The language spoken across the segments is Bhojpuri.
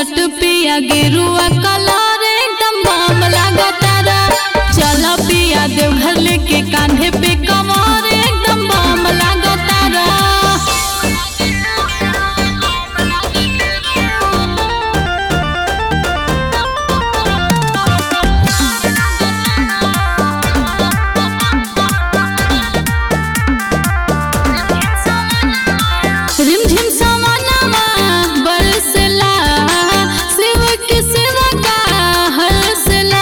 शर्ट पिया गेरुआ कलर एकदम बम लागतारा चल पिया देवघर लेके कांधे पे कमर एकदम बम लागतारा रिमझिम समानामा बरसला शिव के सेवा का हरसला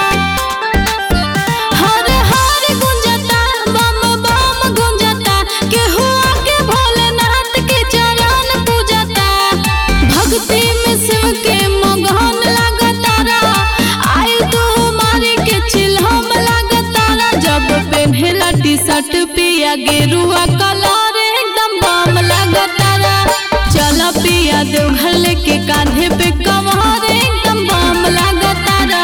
हर हर गुंजता बम बम गुंजता केहू आके भोलेनाथ के चरण पूजता भक्ति में शिव के मगन लागतारा आई तू मारी के चिल्हम लागतारा जब पेन्हेला टी शर्ट पिया गेरुआ कलर एकदम बम लागतारा चल पिया देवघर लेके कांधे पे कमर एकदम बम लागतारा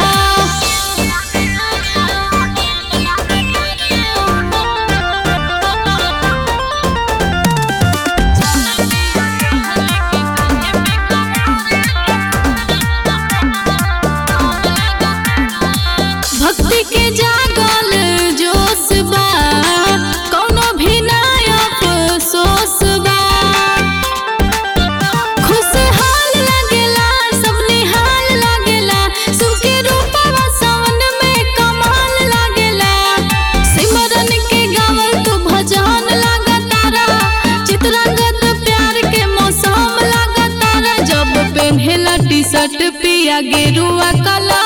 भक्ति के जागल जोश बा कौनो भी नायक सोस बा खुशहाल लगेला सब निहाल लगेला सुख के रूपवा सावन में कमाल लगेला सिमरन के गावल तो भजन लागतारा चित्रंगत प्यार के मौसम लागतारा जब पेन्हेला टी शर्ट पिया गेरुआ कलर